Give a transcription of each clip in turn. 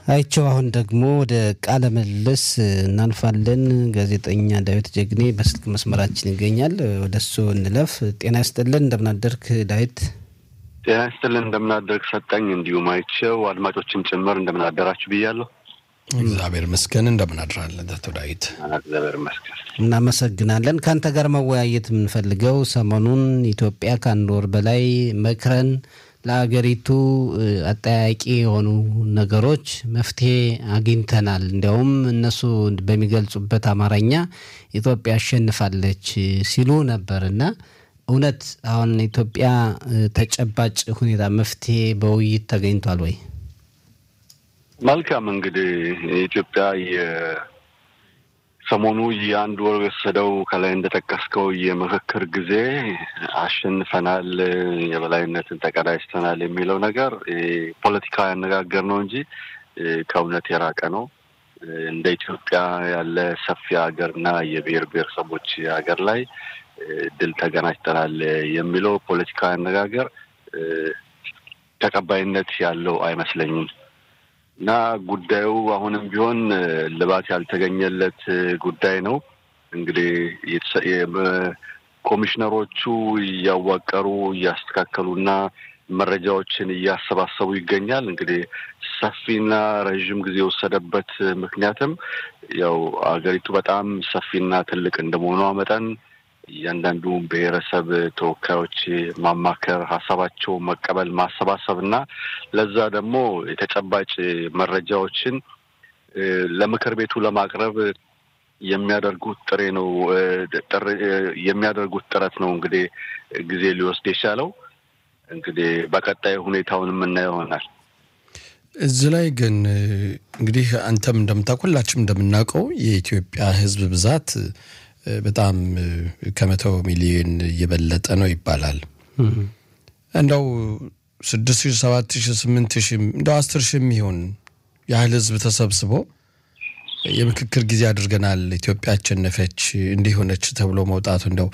አይቸው አሁን ደግሞ ወደ ቃለ ምልልስ እናልፋለን። ጋዜጠኛ ዳዊት ጀግኔ በስልክ መስመራችን ይገኛል። ወደ እሱ እንለፍ። ጤና ይስጥልን፣ እንደምናደርክ ዳዊት። ጤና ይስጥልን፣ እንደምናደርግ ሰጠኝ። እንዲሁም አይቸው አድማጮችም ጭምር እንደምናደራችሁ ብያለሁ። እግዚአብሔር ይመስገን። እንደምናድራለን አቶ ዳዊት? እግዚአብሔር ይመስገን። እናመሰግናለን። ከአንተ ጋር መወያየት የምንፈልገው ሰሞኑን ኢትዮጵያ ከአንድ ወር በላይ መክረን ለሀገሪቱ አጠያቂ የሆኑ ነገሮች መፍትሄ አግኝተናል። እንዲያውም እነሱ በሚገልጹበት አማርኛ ኢትዮጵያ አሸንፋለች ሲሉ ነበር እና እውነት አሁን ኢትዮጵያ ተጨባጭ ሁኔታ መፍትሄ በውይይት ተገኝቷል ወይ? መልካም እንግዲህ የኢትዮጵያ ሰሞኑ የአንድ ወር የወሰደው ከላይ እንደጠቀስከው የምክክር ጊዜ አሸንፈናል፣ የበላይነትን ተቀዳጅተናል የሚለው ነገር ፖለቲካዊ አነጋገር ነው እንጂ ከእውነት የራቀ ነው። እንደ ኢትዮጵያ ያለ ሰፊ ሀገርና የብሔር ብሔረሰቦች ሀገር ላይ ድል ተገናጅተናል የሚለው ፖለቲካዊ አነጋገር ተቀባይነት ያለው አይመስለኝም። እና ጉዳዩ አሁንም ቢሆን ልባት ያልተገኘለት ጉዳይ ነው። እንግዲህ ኮሚሽነሮቹ እያዋቀሩ እያስተካከሉና መረጃዎችን እያሰባሰቡ ይገኛል። እንግዲህ ሰፊና ረዥም ጊዜ የወሰደበት ምክንያትም ያው አገሪቱ በጣም ሰፊና ትልቅ እንደመሆኗ መጠን እያንዳንዱ ብሔረሰብ ተወካዮች ማማከር፣ ሀሳባቸው መቀበል፣ ማሰባሰብ እና ለዛ ደግሞ የተጨባጭ መረጃዎችን ለምክር ቤቱ ለማቅረብ የሚያደርጉት ጥሬ ነው የሚያደርጉት ጥረት ነው እንግዲህ ጊዜ ሊወስድ የቻለው። እንግዲህ በቀጣይ ሁኔታውን የምናየው ይሆናል። እዚህ ላይ ግን እንግዲህ አንተም እንደምታውቅ ሁላችንም እንደምናውቀው የኢትዮጵያ ሕዝብ ብዛት በጣም ከመቶ ሚሊዮን እየበለጠ ነው ይባላል። እንደው ስድስት ሺህ ሰባት ሺህ ስምንት ሺህ እንደው አስር ሺህ የሚሆን ያህል ህዝብ ተሰብስቦ የምክክር ጊዜ አድርገናል፣ ኢትዮጵያ አሸነፈች፣ እንዲሆነች ተብሎ መውጣቱ እንደው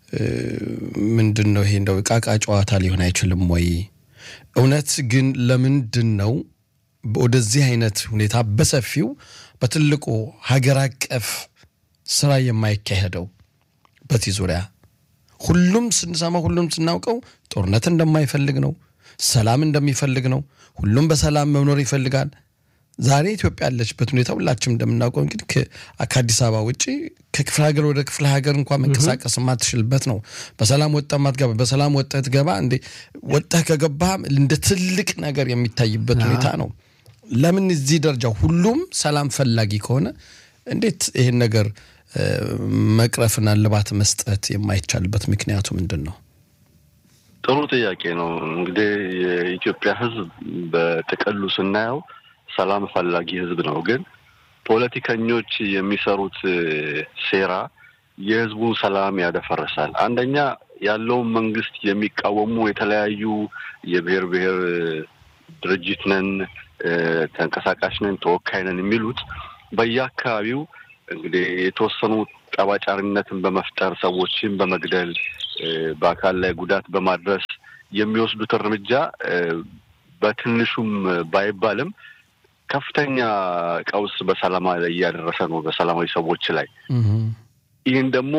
ምንድን ነው ይሄ? እንደው እቃቃ ጨዋታ ሊሆን አይችልም ወይ? እውነት ግን ለምንድን ነው ወደዚህ አይነት ሁኔታ በሰፊው በትልቁ ሀገር አቀፍ ስራ የማይካሄደው በዚህ ዙሪያ ሁሉም ስንሰማ ሁሉም ስናውቀው ጦርነት እንደማይፈልግ ነው፣ ሰላም እንደሚፈልግ ነው። ሁሉም በሰላም መኖር ይፈልጋል። ዛሬ ኢትዮጵያ ያለችበት ሁኔታ ሁላችንም እንደምናውቀው እንግዲህ ከአዲስ አበባ ውጭ ከክፍለ ሀገር ወደ ክፍለ ሀገር እንኳን መንቀሳቀስ የማትችልበት ነው። በሰላም ወጣ ማትገባ በሰላም ወጥተህ ትገባ እንዴ ወጥተህ ከገባህ እንደ ትልቅ ነገር የሚታይበት ሁኔታ ነው። ለምን እዚህ ደረጃ ሁሉም ሰላም ፈላጊ ከሆነ እንዴት ይህን ነገር መቅረፍና ልባት መስጠት የማይቻልበት ምክንያቱ ምንድን ነው? ጥሩ ጥያቄ ነው። እንግዲህ የኢትዮጵያ ሕዝብ በጥቅሉ ስናየው ሰላም ፈላጊ ሕዝብ ነው። ግን ፖለቲከኞች የሚሰሩት ሴራ የሕዝቡን ሰላም ያደፈርሳል። አንደኛ ያለውን መንግስት የሚቃወሙ የተለያዩ የብሔር ብሔር ድርጅት ነን፣ ተንቀሳቃሽ ነን፣ ተወካይ ነን የሚሉት በየአካባቢው እንግዲህ የተወሰኑ ጠባጫሪነትን በመፍጠር ሰዎችን በመግደል በአካል ላይ ጉዳት በማድረስ የሚወስዱት እርምጃ በትንሹም ባይባልም ከፍተኛ ቀውስ በሰላማ ላይ እያደረሰ ነው በሰላማዊ ሰዎች ላይ። ይህን ደግሞ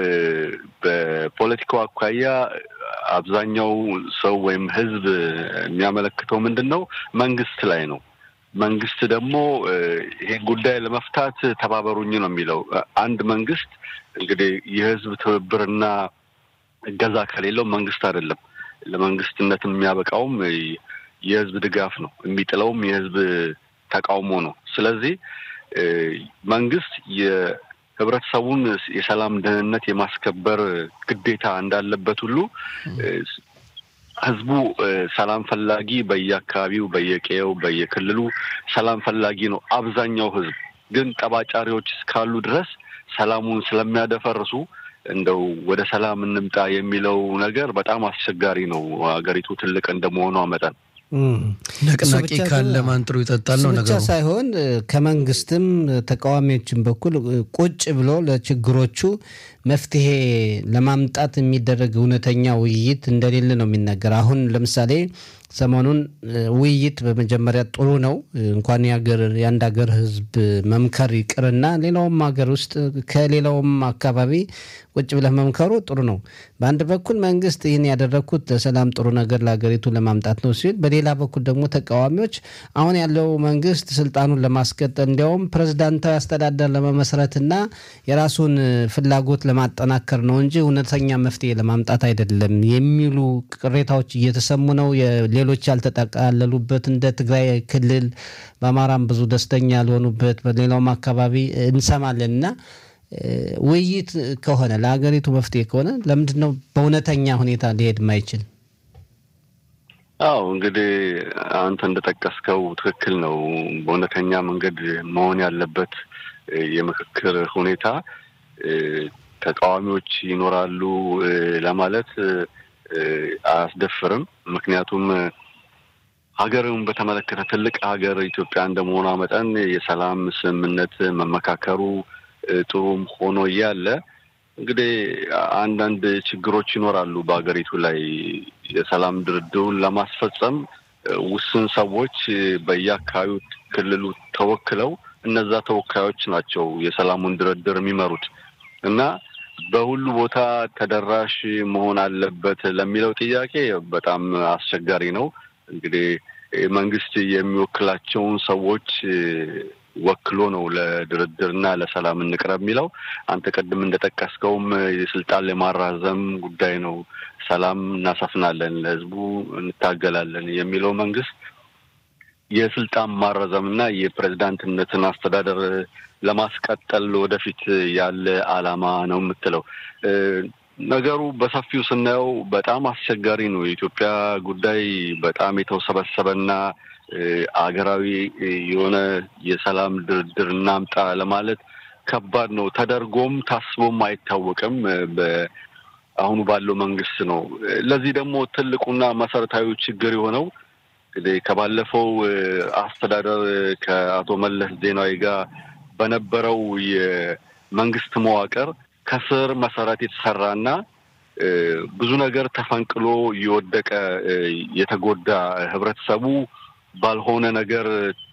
በፖለቲካው አኳያ አብዛኛው ሰው ወይም ህዝብ የሚያመለክተው ምንድን ነው? መንግስት ላይ ነው። መንግስት ደግሞ ይሄን ጉዳይ ለመፍታት ተባበሩኝ ነው የሚለው። አንድ መንግስት እንግዲህ የህዝብ ትብብርና እገዛ ከሌለው መንግስት አይደለም። ለመንግስትነት የሚያበቃውም የህዝብ ድጋፍ ነው፣ የሚጥለውም የህዝብ ተቃውሞ ነው። ስለዚህ መንግስት የህብረተሰቡን የሰላም ደህንነት የማስከበር ግዴታ እንዳለበት ሁሉ ህዝቡ ሰላም ፈላጊ በየአካባቢው በየቀየው በየክልሉ ሰላም ፈላጊ ነው። አብዛኛው ህዝብ ግን ጠባጫሪዎች እስካሉ ድረስ ሰላሙን ስለሚያደፈርሱ እንደው ወደ ሰላም እንምጣ የሚለው ነገር በጣም አስቸጋሪ ነው። ሀገሪቱ ትልቅ እንደመሆኗ መጠን ንቅናቄ ካለ ማን ጥሩ ይጠጣል ነው ብቻ ነገሩ። ሳይሆን ከመንግስትም ተቃዋሚዎችም በኩል ቁጭ ብሎ ለችግሮቹ መፍትሄ ለማምጣት የሚደረግ እውነተኛ ውይይት እንደሌለ ነው የሚነገር። አሁን ለምሳሌ ሰሞኑን ውይይት በመጀመሪያ ጥሩ ነው። እንኳን የሀገር የአንድ ሀገር ሕዝብ መምከር ይቅርና ሌላውም ሀገር ውስጥ ከሌላውም አካባቢ ቁጭ ብለህ መምከሩ ጥሩ ነው። በአንድ በኩል መንግስት ይህን ያደረግኩት ለሰላም ጥሩ ነገር ለሀገሪቱ ለማምጣት ነው ሲል፣ በሌላ በኩል ደግሞ ተቃዋሚዎች አሁን ያለው መንግስት ስልጣኑን ለማስቀጠል እንዲያውም ፕሬዝዳንታዊ አስተዳደር ለመመስረትና የራሱን ፍላጎት ለማጠናከር ነው እንጂ እውነተኛ መፍትሄ ለማምጣት አይደለም የሚሉ ቅሬታዎች እየተሰሙ ነው። ሌሎች ያልተጠቃለሉበት እንደ ትግራይ ክልል በአማራም ብዙ ደስተኛ ያልሆኑበት በሌላውም አካባቢ እንሰማለን እና ውይይት ከሆነ ለሀገሪቱ መፍትሄ ከሆነ ለምንድን ነው በእውነተኛ ሁኔታ ሊሄድ ማይችል? አዎ እንግዲህ አንተ እንደጠቀስከው ትክክል ነው። በእውነተኛ መንገድ መሆን ያለበት የምክክር ሁኔታ ተቃዋሚዎች ይኖራሉ ለማለት አያስደፍርም። ምክንያቱም ሀገርን በተመለከተ ትልቅ ሀገር ኢትዮጵያ እንደመሆኗ መጠን የሰላም ስምምነት መመካከሩ ጥሩም ሆኖ እያለ እንግዲህ አንዳንድ ችግሮች ይኖራሉ በሀገሪቱ ላይ የሰላም ድርድሩን ለማስፈጸም ውስን ሰዎች በየአካባቢው ክልሉ ተወክለው እነዛ ተወካዮች ናቸው የሰላሙን ድርድር የሚመሩት እና በሁሉ ቦታ ተደራሽ መሆን አለበት ለሚለው ጥያቄ በጣም አስቸጋሪ ነው። እንግዲህ መንግስት የሚወክላቸውን ሰዎች ወክሎ ነው ለድርድርና ለሰላም እንቅረብ የሚለው። አንተ ቅድም እንደጠቀስከውም የስልጣን ለማራዘም ጉዳይ ነው። ሰላም እናሰፍናለን፣ ለህዝቡ እንታገላለን የሚለው መንግስት የስልጣን ማራዘምና የፕሬዝዳንትነትን አስተዳደር ለማስቀጠል ወደፊት ያለ አላማ ነው የምትለው። ነገሩ በሰፊው ስናየው በጣም አስቸጋሪ ነው። የኢትዮጵያ ጉዳይ በጣም የተወሰበሰበና አገራዊ የሆነ የሰላም ድርድር እናምጣ ለማለት ከባድ ነው። ተደርጎም ታስቦም አይታወቅም። በአሁኑ ባለው መንግስት ነው። ለዚህ ደግሞ ትልቁና መሰረታዊ ችግር የሆነው እንግዲህ ከባለፈው አስተዳደር ከአቶ መለስ ዜናዊ ጋር በነበረው የመንግስት መዋቅር ከስር መሰረት የተሰራና ብዙ ነገር ተፈንቅሎ የወደቀ የተጎዳ ህብረተሰቡ ባልሆነ ነገር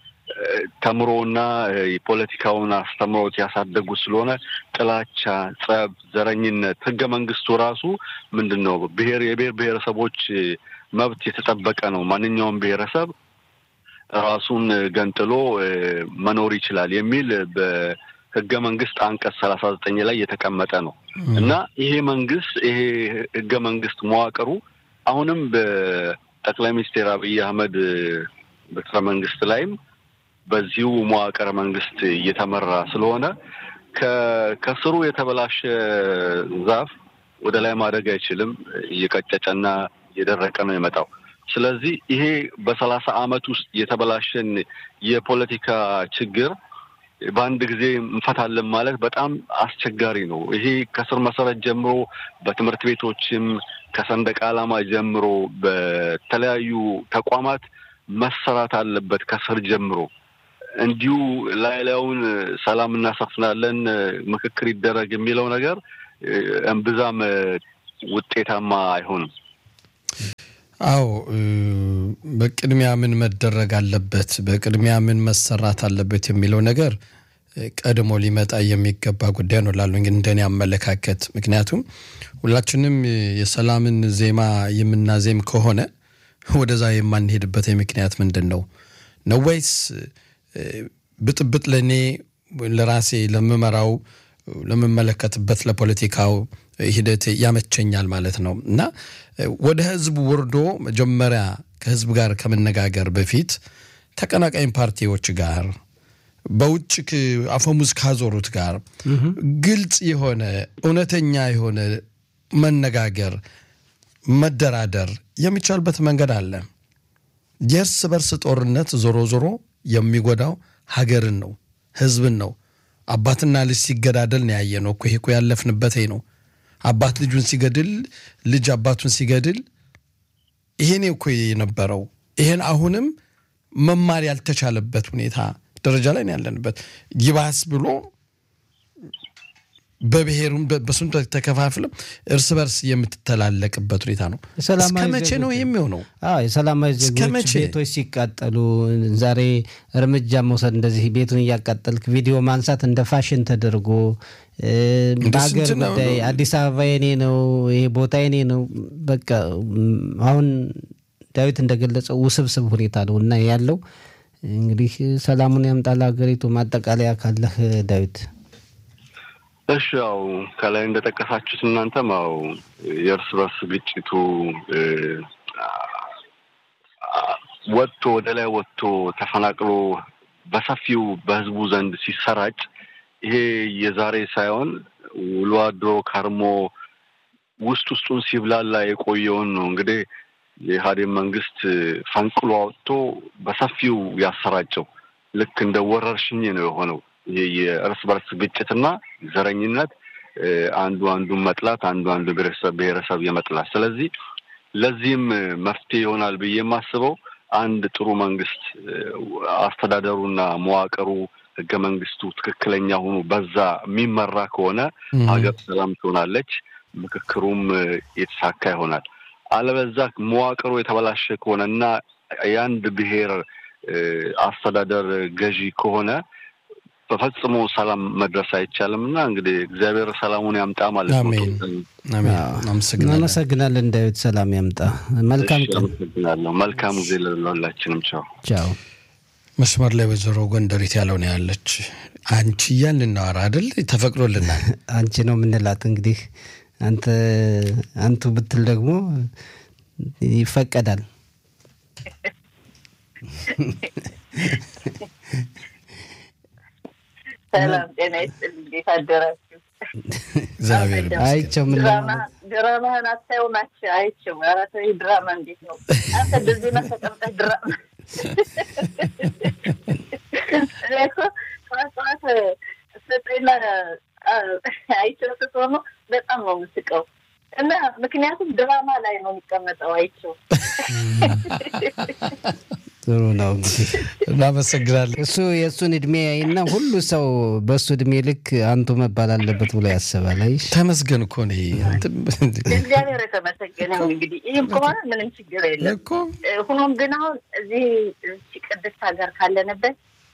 ተምሮና የፖለቲካውን አስተምሮት ያሳደጉ ስለሆነ ጥላቻ፣ ጸብ፣ ዘረኝነት ህገ መንግስቱ ራሱ ምንድን ነው ብሔር የብሔር ብሔረሰቦች መብት የተጠበቀ ነው። ማንኛውም ብሔረሰብ ራሱን ገንጥሎ መኖር ይችላል የሚል በህገ መንግስት አንቀጽ ሰላሳ ዘጠኝ ላይ የተቀመጠ ነው እና ይሄ መንግስት ይሄ ህገ መንግስት መዋቅሩ አሁንም በጠቅላይ ሚኒስትር አብይ አህመድ ቤተ መንግስት ላይም በዚሁ መዋቅረ መንግስት እየተመራ ስለሆነ ከስሩ የተበላሸ ዛፍ ወደ ላይ ማደግ አይችልም። እየቀጨጨና እየደረቀ ነው የመጣው። ስለዚህ ይሄ በሰላሳ አመት ውስጥ የተበላሸን የፖለቲካ ችግር በአንድ ጊዜ እንፈታለን ማለት በጣም አስቸጋሪ ነው። ይሄ ከስር መሰረት ጀምሮ በትምህርት ቤቶችም ከሰንደቅ ዓላማ ጀምሮ በተለያዩ ተቋማት መሰራት አለበት ከስር ጀምሮ። እንዲሁ ላይ ላዩን ሰላም እናሰፍናለን፣ ምክክር ይደረግ የሚለው ነገር እምብዛም ውጤታማ አይሆንም። አዎ በቅድሚያ ምን መደረግ አለበት፣ በቅድሚያ ምን መሰራት አለበት የሚለው ነገር ቀድሞ ሊመጣ የሚገባ ጉዳይ ነው ላሉ እንደኔ አመለካከት። ምክንያቱም ሁላችንም የሰላምን ዜማ የምናዜም ከሆነ ወደዛ የማንሄድበት ምክንያት ምንድን ነው ነው ወይስ ብጥብጥ ለእኔ ለራሴ ለምመራው ለምመለከትበት ለፖለቲካው ሂደት ያመቸኛል ማለት ነው እና ወደ ህዝቡ ወርዶ መጀመሪያ ከህዝብ ጋር ከመነጋገር በፊት ተቀናቃኝ ፓርቲዎች ጋር በውጭ አፈሙዝ ካዞሩት ጋር ግልጽ የሆነ እውነተኛ የሆነ መነጋገር፣ መደራደር የሚቻልበት መንገድ አለ። የእርስ በርስ ጦርነት ዞሮ ዞሮ የሚጎዳው ሀገርን ነው፣ ህዝብን ነው። አባትና ልጅ ሲገዳደል ነው ያየ ነው እኮ ይሄ እኮ ያለፍንበት ነው። አባት ልጁን ሲገድል፣ ልጅ አባቱን ሲገድል ይሄኔ እኮ የነበረው ይሄን አሁንም መማር ያልተቻለበት ሁኔታ ደረጃ ላይ ነው ያለንበት። ይባስ ብሎ በብሔሩም በሱም ተከፋፍልም እርስ በርስ የምትተላለቅበት ሁኔታ ነው። እስከ መቼ ነው የሚሆነው? የሰላማዊ ዜጎች ቤቶች ሲቃጠሉ ዛሬ እርምጃ መውሰድ እንደዚህ ቤቱን እያቃጠልክ ቪዲዮ ማንሳት እንደ ፋሽን ተደርጎ በሀገር ጉዳይ አዲስ አበባ የኔ ነው፣ ይሄ ቦታ የኔ ነው። በቃ አሁን ዳዊት እንደገለጸው ውስብስብ ሁኔታ ነው እና ያለው እንግዲህ ሰላሙን ያምጣል ሀገሪቱ። ማጠቃለያ ካለህ ዳዊት? እሺ ያው ከላይ እንደጠቀሳችሁት እናንተም ያው የእርስ በርስ ግጭቱ ወጥቶ ወደ ላይ ወጥቶ ተፈናቅሎ በሰፊው በህዝቡ ዘንድ ሲሰራጭ ይሄ የዛሬ ሳይሆን ውሎ አድሮ ከርሞ ውስጥ ውስጡን ሲብላላ የቆየውን ነው እንግዲህ የኢህአዴግ መንግስት ፈንቅሎ አውጥቶ በሰፊው ያሰራጨው ልክ እንደ ወረርሽኝ ነው የሆነው። ይሄ የእርስ በርስ ግጭትና ዘረኝነት፣ አንዱ አንዱን መጥላት፣ አንዱ አንዱ ብሔረሰብ የመጥላት ስለዚህ ለዚህም መፍትሄ ይሆናል ብዬ የማስበው አንድ ጥሩ መንግስት አስተዳደሩና መዋቅሩ ህገ መንግስቱ ትክክለኛ ሆኖ በዛ የሚመራ ከሆነ ሀገር ሰላም ትሆናለች፣ ምክክሩም የተሳካ ይሆናል። አለበዛ መዋቅሩ የተበላሸ ከሆነ እና የአንድ ብሔር አስተዳደር ገዢ ከሆነ በፈጽሞ ሰላም መድረስ አይቻልም እና እንግዲህ እግዚአብሔር ሰላሙን ያምጣ ማለት ነው። እናመሰግናለን ዳዊት፣ ሰላም ያምጣ። መልካም ቀን። አመሰግናለሁ። መልካም ጊዜ ለሁላችንም። ቻው ቻው። መስመር ላይ ወይዘሮ ጎንደሪት ያለው ነው ያለች። አንቺ እያልን እናወራ አይደል? ተፈቅዶልናል። አንቺ ነው የምንላት እንግዲህ አንተ አንቱ ብትል ደግሞ ይፈቀዳል። ሰላም ጤና ይስጥልኝ። እንዴት አደራችሁ? እግዚአብሔር አይቼው ምን ድራማህን አታየው ናቸው። አይቼው ኧረ ተው ይህ ድራማ እንዴት ነው አንተ እንደዚህ ነው ተቀምጠህ ድራማ እኔ እኮ ጠዋት ጠዋት ስጠኝና አይቼው ስትሆኑ በጣም ነው የምስቀው እና ምክንያቱም ድራማ ላይ ነው የሚቀመጠው አይቼው ጥሩ ነው እንግዲህ እናመሰግናለን። እሱ የእሱን እድሜ ያይና ሁሉ ሰው በእሱ እድሜ ልክ አንቱ መባል አለበት ብሎ ያስባል። አይሽ ተመስገን እኮ ነው እግዚአብሔር የተመሰገነ ይሁን። እንግዲህ ይህም ከሆነ ምንም ችግር የለም። እኮ ሆኖም ግን አሁን እዚህ ቅድስት ሀገር ካለንበት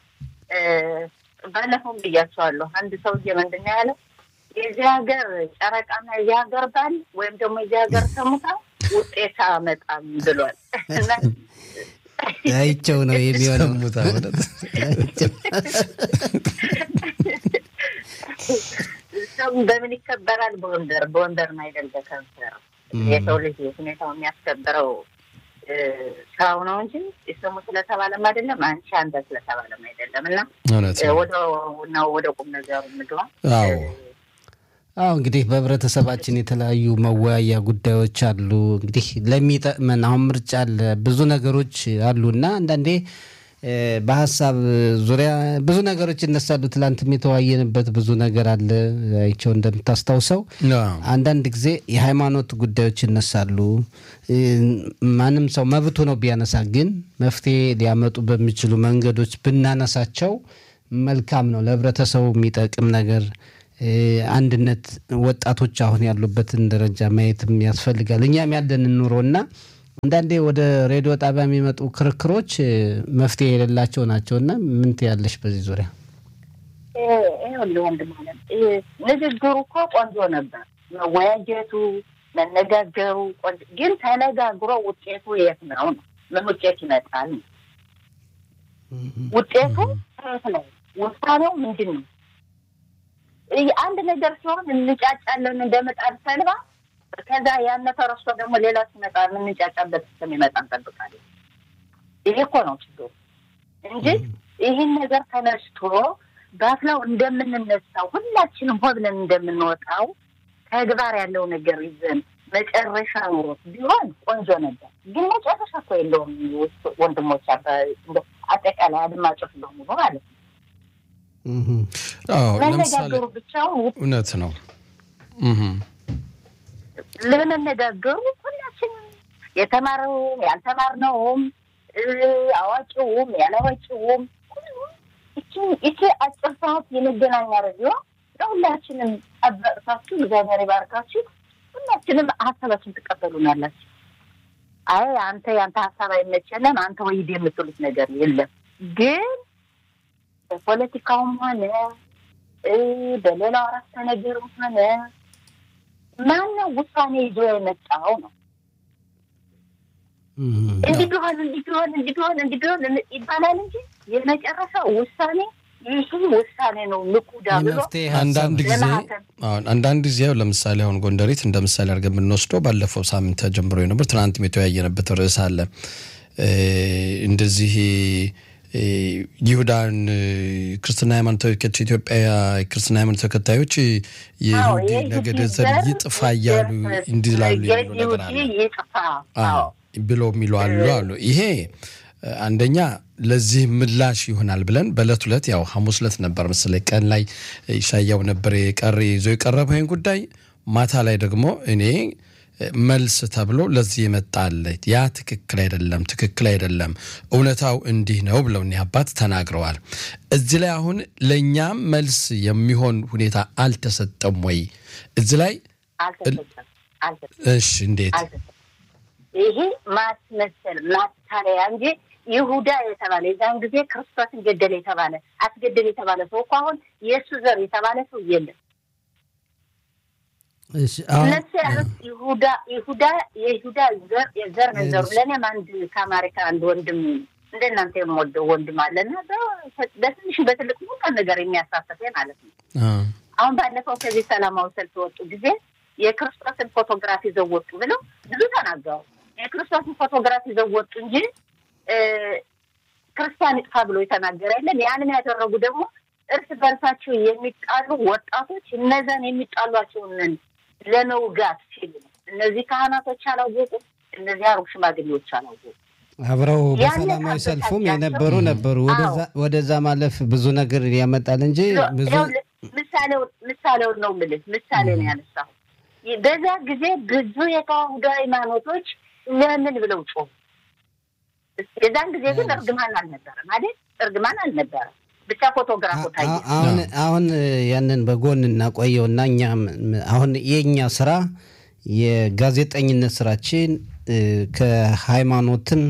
ባለፈውም ብያቸዋለሁ። አንድ ሰውዬ ምንድን ነው ያለው የዚህ ሀገር ጨረቃና የዚህ ሀገር ባል ወይም ደግሞ የዚህ ሀገር ተሙታ ውጤት አመጣም ብሏል እና አይቸው ነው የሚሆነው። ሰሙታ ማለት ሰው በምን ይከበራል? በወንበር በወንበርም አይደል በከንፈር የሰው ልጅ ሁኔታው የሚያስከብረው ስራው ነው እንጂ ስሙ ስለተባለም አይደለም፣ አንቺ አንተ ስለተባለም አይደለም። እና እውነት ነው። ወደ ነው ወደ ቁም ነገሩ ምግባ አዎ አዎ እንግዲህ በህብረተሰባችን የተለያዩ መወያያ ጉዳዮች አሉ። እንግዲህ ለሚጠቅመን አሁን ምርጫ አለ፣ ብዙ ነገሮች አሉ እና አንዳንዴ በሀሳብ ዙሪያ ብዙ ነገሮች ይነሳሉ። ትላንትም የተወያየንበት ብዙ ነገር አለ። አይቸው እንደምታስታውሰው አዎ። አንዳንድ ጊዜ የሃይማኖት ጉዳዮች ይነሳሉ። ማንም ሰው መብቱ ነው ቢያነሳ፣ ግን መፍትሄ ሊያመጡ በሚችሉ መንገዶች ብናነሳቸው መልካም ነው። ለህብረተሰቡ የሚጠቅም ነገር አንድነት ወጣቶች አሁን ያሉበትን ደረጃ ማየትም ያስፈልጋል። እኛም ያለንን ኑሮ እና አንዳንዴ ወደ ሬዲዮ ጣቢያ የሚመጡ ክርክሮች መፍትሄ የሌላቸው ናቸው እና ምን ትያለሽ በዚህ ዙሪያ? ይኸውልህ ወንድም አለም ንግግሩ እኮ ቆንጆ ነበር፣ መወያየቱ መነጋገሩ ቆንጆ ግን ተነጋግሮ ውጤቱ የት ነው ነው? ምን ውጤት ይመጣል ነው? ውጤቱ የት ነው? ውሳኔው ምንድን ነው? አንድ ነገር ሲሆን እንጫጫለን እንደ ምጣድ ሰልባ። ከዛ ያነ ተረስቶ ደግሞ ሌላ ሲመጣ የምንጫጫበት እስከሚመጣ እንጠብቃለን። ይሄ እኮ ነው ችግሩ እንጂ ይህን ነገር ተነስቶ ባፍላው እንደምንነሳው ሁላችንም ሆ ብለን እንደምንወጣው ተግባር ያለው ነገር ይዘን መጨረሻ ኑሮት ቢሆን ቆንጆ ነበር። ግን መጨረሻ እኮ የለውም ወንድሞች፣ አጠቃላይ አድማጮች በሙሉ ማለት ነው። አዎ ለምሳሌ መነጋገሩ ብቻውን እውነት ነው። ለመነጋገሩ ሁላችንም የተማረውም ያልተማርነውም አዋቂውም ያላዋቂውም ሁሉም ይቺ አጭር ሰዓት የመገናኛ ሬዲዮ ሁላችንም ጠበቅታችሁ እግዚአብሔር ይባርካችሁ። ሁላችንም ሀሳባችን ትቀበሉናላችሁ። አይ አንተ የአንተ ሀሳብ አይመቸንም አንተ ወይድ የምትሉት ነገር የለም። ግን በፖለቲካውም ሆነ በሌላው አረፍተ ነገርም ሆነ ማነው ውሳኔ ይዞ የመጣው ነው እንዲህ ቢሆን እንዲህ ቢሆን እንዲህ ቢሆን እንዲህ ቢሆን ይባላል እንጂ የመጨረሻው ውሳኔ ይህ ውሳኔ ነው። ንቁዳ ብሎ አንዳንድ ጊዜ አንዳንድ ጊዜ ለምሳሌ አሁን ጎንደሬት እንደ ምሳሌ አድርገን የምንወስደው ባለፈው ሳምንት ተጀምሮ ነበር። ትናንትም የተወያየንበት ርዕስ አለ። እንደዚህ ይሁዳን ክርስትና ሃይማኖት ኢትዮጵያ ክርስትና ሃይማኖት ተከታዮች የይሁዲ ነገደ ዘር ይጥፋ እያሉ እንዲላሉ የሚሉ ነገር አለ ብሎ የሚሉ አሉ አሉ ይሄ አንደኛ ለዚህ ምላሽ ይሆናል ብለን በእለት ሁለት ያው ሐሙስ ዕለት ነበር መሰለኝ ቀን ላይ ይሻያው ነበር የቀረ ይዞ የቀረበው ይህን ጉዳይ ማታ ላይ ደግሞ እኔ መልስ ተብሎ ለዚህ የመጣለ ያ ትክክል አይደለም፣ ትክክል አይደለም፣ እውነታው እንዲህ ነው ብለው እኒህ አባት ተናግረዋል። እዚህ ላይ አሁን ለእኛም መልስ የሚሆን ሁኔታ አልተሰጠም ወይ? እዚህ ላይ እሺ፣ እንዴት ይሄ ማስመሰል ማታለያ እንጂ ይሁዳ የተባለ የዛን ጊዜ ክርስቶስን ገደለ የተባለ አስገደለ የተባለ ሰው እኮ አሁን የእሱ ዘር የተባለ ሰው የለም። እነሱ ያሉት ይሁዳ ይሁዳ የይሁዳ ዘር የዘር ነገሩ ለእኔም አንድ ከአማሪካ አንድ ወንድም እንደ እናንተ የምወደው ወንድም አለና በትንሽ በትልቅ ሁሉ ነገር የሚያሳተፈ ማለት ነው። አሁን ባለፈው ከዚህ ሰላማዊ ሰልፍ ወጡ ጊዜ የክርስቶስን ፎቶግራፍ ይዘው ወጡ ብለው ብዙ ተናገሩ። የክርስቶስን ፎቶግራፍ ይዘው ወጡ እንጂ ክርስቲያን ይጥፋ ብሎ የተናገረ የለም። ያንን ያደረጉ ደግሞ እርስ በርሳቸው የሚጣሉ ወጣቶች እነዛን የሚጣሏቸውን ለመውጋት ሲሉ ነው። እነዚህ ካህናቶች አላወቁ፣ እነዚህ አሩግ ሽማግሌዎች አላወቁ። አብረው በሰላማዊ ሰልፉም የነበሩ ነበሩ። ወደዛ ማለፍ ብዙ ነገር ያመጣል እንጂ ብዙ ምሳሌውን ነው የምልህ፣ ምሳሌ ነው ያነሳሁ። በዛ ጊዜ ብዙ የተዋህዶ ሃይማኖቶች ለምን ብለው ጮሁ። የዛን ጊዜ ግን እርግማን አልነበረም አይደል? እርግማን አልነበረም። ብቻ ፎቶግራፉ ታየ። አሁን አሁን ያንን በጎን እናቆየውና እኛ አሁን የእኛ ስራ የጋዜጠኝነት ስራችን ከሃይማኖትም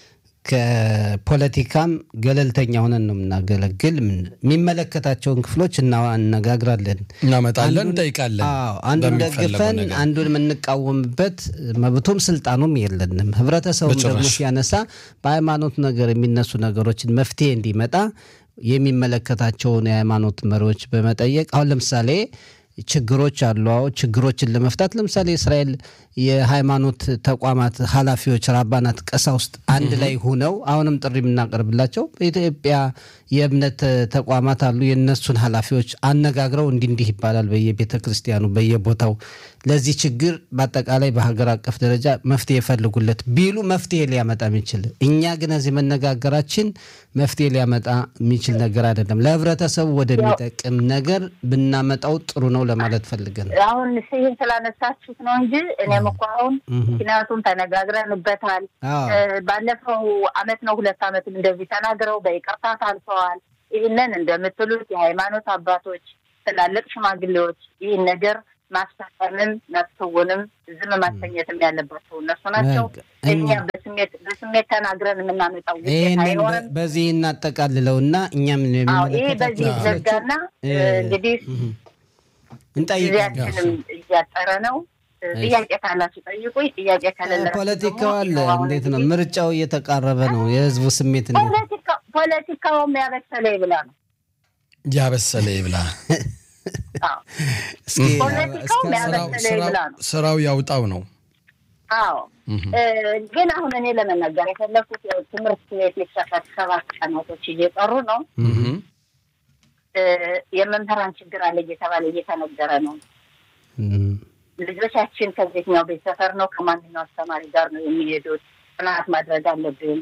ከፖለቲካም ገለልተኛ ሆነን ነው የምናገለግል። የሚመለከታቸውን ክፍሎች እናነጋግራለን፣ እናመጣለን፣ እንጠይቃለን። አንዱን ደግፈን አንዱን የምንቃወምበት መብቱም ስልጣኑም የለንም። ህብረተሰቡም ደግሞ ሲያነሳ በሃይማኖት ነገር የሚነሱ ነገሮችን መፍትሄ እንዲመጣ የሚመለከታቸውን የሃይማኖት መሪዎች በመጠየቅ አሁን ለምሳሌ ችግሮች አሉ። ችግሮችን ለመፍታት ለምሳሌ የእስራኤል የሃይማኖት ተቋማት ኃላፊዎች ራባናት፣ ቀሳውስት አንድ ላይ ሁነው አሁንም ጥሪ የምናቀርብላቸው በኢትዮጵያ የእምነት ተቋማት አሉ። የእነሱን ኃላፊዎች አነጋግረው እንዲህ እንዲህ ይባላል በየቤተ ክርስቲያኑ በየቦታው ለዚህ ችግር በአጠቃላይ በሀገር አቀፍ ደረጃ መፍትሄ የፈልጉለት ቢሉ መፍትሄ ሊያመጣ የሚችል እኛ ግን እዚህ መነጋገራችን መፍትሄ ሊያመጣ የሚችል ነገር አይደለም። ለህብረተሰቡ ወደሚጠቅም ነገር ብናመጣው ጥሩ ነው ለማለት ፈልገን አሁን ይህን ስላነሳችሁት ነው እንጂ እኔም እኮ አሁን ምክንያቱም ተነጋግረንበታል። ባለፈው አመት ነው ሁለት አመትም እንደዚህ ተናግረው በይቅርታ ታልፈዋል። ይህንን እንደምትሉት የሃይማኖት አባቶች፣ ትላልቅ ሽማግሌዎች ይህን ነገር ማስፈጸምም መፍትውንም ዝም ማሰኘትም ያለባቸው እነሱ ናቸው። እኛ በስሜት በስሜት ተናግረን የምናመጣው ውጤት አይኖርም። በዚህ እናጠቃልለው እና እኛም ይህ በዚህ ዘጋና እንግዲህ ጊዜያችንም እያጠረ ነው። ጥያቄ ካላችሁ ጠይቁኝ። ጥያቄ ከሌለ ፖለቲካው አለ። እንዴት ነው ምርጫው እየተቃረበ ነው። የህዝቡ ስሜት እንዴት ፖለቲካውም ያበሰለ ይብላ ነው ያበሰለ ይብላ ስራው ያውጣው ነው። አዎ ግን አሁን እኔ ለመናገር የፈለኩት ትምህርት ቤት ሊከፈት ሰባት ቀናቶች እየጠሩ ነው። የመምህራን ችግር አለ እየተባለ እየተነገረ ነው። ልጆቻችን ከየትኛው ቤት ሰፈር ነው ከማንኛው አስተማሪ ጋር ነው የሚሄዱት? ጥናት ማድረግ አለብን።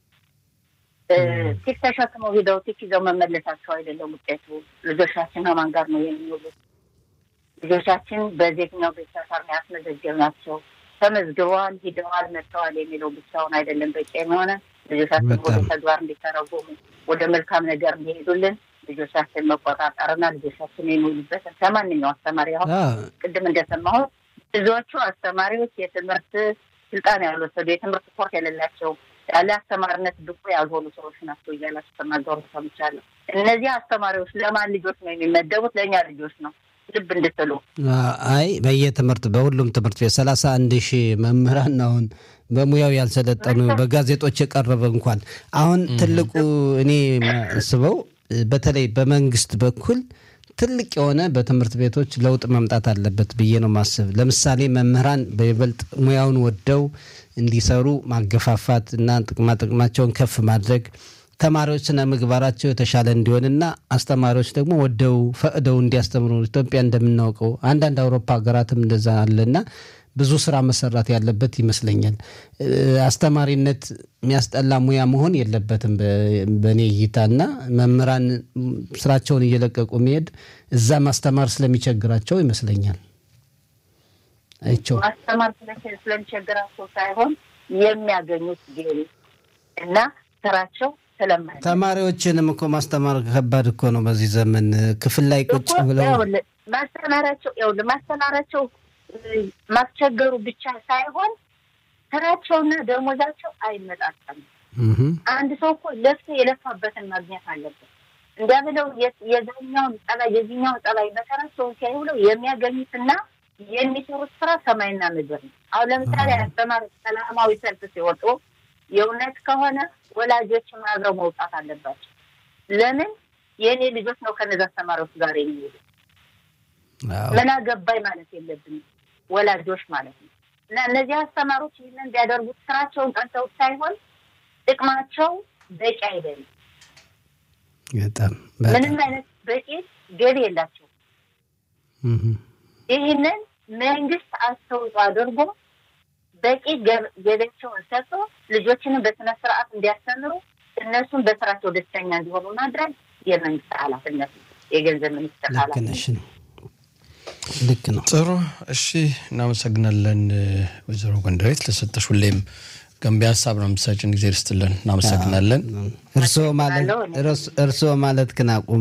ቲክ ተሸክመው ሂደው ቲክ ይዘው መመለሳቸው አይደለም ውጤቱ። ልጆቻችን ከማን ጋር ነው የሚውሉት? ልጆቻችን በየትኛው ቤት ሰፈር ነው ያስመዘገብናቸው? ተመዝግበዋል፣ ሂደዋል፣ መጥተዋል የሚለው ብቻውን አይደለም በቂ የሆነ ልጆቻችን ወደ ተግባር እንዲተረጎሙ ወደ መልካም ነገር እንዲሄዱልን ልጆቻችን መቆጣጠርና ልጆቻችን የሚውሉበትን ከማንኛው አስተማሪ አሁን ቅድም እንደሰማሁት ብዙዎቹ አስተማሪዎች የትምህርት ስልጣን ያልወሰዱ የትምህርት ኮርስ የሌላቸው ያለ አስተማሪነት ብቁ ያልሆኑ ሰዎች ናቸው እያላችሁ ተናገሩ ሰምቻለሁ። እነዚህ አስተማሪዎች ለማን ልጆች ነው የሚመደቡት? ለእኛ ልጆች ነው። ልብ እንድትሉ። አይ በየትምህርት በሁሉም ትምህርት ቤት ሰላሳ አንድ ሺህ መምህራን አሁን በሙያው ያልሰለጠኑ በጋዜጦች የቀረበ እንኳን አሁን ትልቁ እኔ ስበው በተለይ በመንግስት በኩል ትልቅ የሆነ በትምህርት ቤቶች ለውጥ መምጣት አለበት ብዬ ነው ማስብ። ለምሳሌ መምህራን በይበልጥ ሙያውን ወደው እንዲሰሩ ማገፋፋት እና ጥቅማ ጥቅማቸውን ከፍ ማድረግ ተማሪዎች ስነ ምግባራቸው የተሻለ እንዲሆንና አስተማሪዎች ደግሞ ወደው ፈቅደው እንዲያስተምሩ ኢትዮጵያ እንደምናውቀው አንዳንድ አውሮፓ ሀገራትም እንደዛ አለና ብዙ ስራ መሰራት ያለበት ይመስለኛል። አስተማሪነት የሚያስጠላ ሙያ መሆን የለበትም በእኔ እይታ እና መምህራን ስራቸውን እየለቀቁ መሄድ እዛ ማስተማር ስለሚቸግራቸው ይመስለኛል። አይቸው ማስተማር ስለሚቸግራቸው ሳይሆን የሚያገኙት ገቢ እና ስራቸው ስለማይ ተማሪዎችንም እኮ ማስተማር ከባድ እኮ ነው። በዚህ ዘመን ክፍል ላይ ቁጭ ብለው ማስተማራቸው ማስተማራቸው ማስቸገሩ ብቻ ሳይሆን ስራቸውና ደሞዛቸው አይመጣጠም። አንድ ሰው እኮ ለፍቶ የለፋበትን ማግኘት አለበት። እንዲያ ብለው የዛኛውን ጸባይ የዚኛውን ጸባይ መሰራቸውን ሲያዩ ብለው የሚያገኙትና የሚሰሩት ስራ ሰማይና ምድር ነው። አሁን ለምሳሌ አስተማሪዎች ሰላማዊ ሰልፍ ሲወጡ የእውነት ከሆነ ወላጆችም አብረው መውጣት አለባቸው። ለምን የእኔ ልጆች ነው ከነዚ አስተማሪዎች ጋር የሚሄዱ ምን አገባኝ ማለት የለብንም ወላጆች ማለት ነው። እና እነዚህ አስተማሪዎች ይህንን ቢያደርጉት ስራቸውን ቀንተውት ሳይሆን ጥቅማቸው በቂ አይደለም። በጣም ምንም አይነት በቂ ገቢ የላቸው። ይህንን መንግስት አስተውጽኦ አድርጎ በቂ ገቢያቸውን ሰጥቶ ልጆችንም በስነ ስርዓት እንዲያስተምሩ እነሱም በስራቸው ደስተኛ እንዲሆኑ ማድረግ የመንግስት ኃላፊነት የገንዘብ ሚኒስትር ኃላፊነት ነው። ልክ ነው። ጥሩ እሺ፣ እናመሰግናለን ወይዘሮ ጎንደሬት ለሰጠሽ ሁሌም ገንቢ ሀሳብ ነው የምትሰጭን። ጊዜ ርስትልን እናመሰግናለን። እርስዎ ማለት ግን አቁም።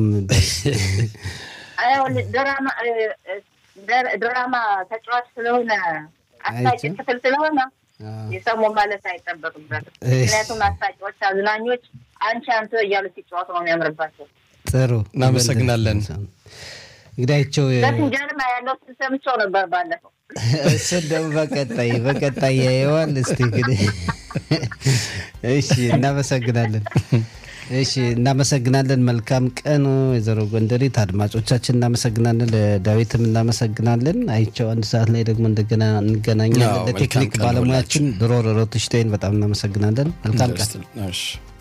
ድራማ ተጫዋች ስለሆነ አስታጭ ክፍል ስለሆነ የሰሙ ማለት አይጠበቅበትም። ምክንያቱም አስታቂዎች፣ አዝናኞች አንቺ አንተ እያሉ ሲጫወቱ ነው የሚያምርባቸው። ጥሩ እናመሰግናለን። እንግዳቸው በፍንጀርማ ያለው ስሰምቸው ነበር ባለፈው። እሱን ደግሞ በቀጣይ በቀጣይ ያየዋል። እስቲ እንግዲህ እሺ፣ እናመሰግናለን። እሺ፣ እናመሰግናለን። መልካም ቀን ወይዘሮ ጎንደሬት። አድማጮቻችን እናመሰግናለን። ለዳዊትም እናመሰግናለን። አይቸው አንድ ሰዓት ላይ ደግሞ እንደገና እንገናኛለን። ለቴክኒክ ባለሙያችን ድሮ ሮትሽቴይን በጣም እናመሰግናለን። መልካም ቀን።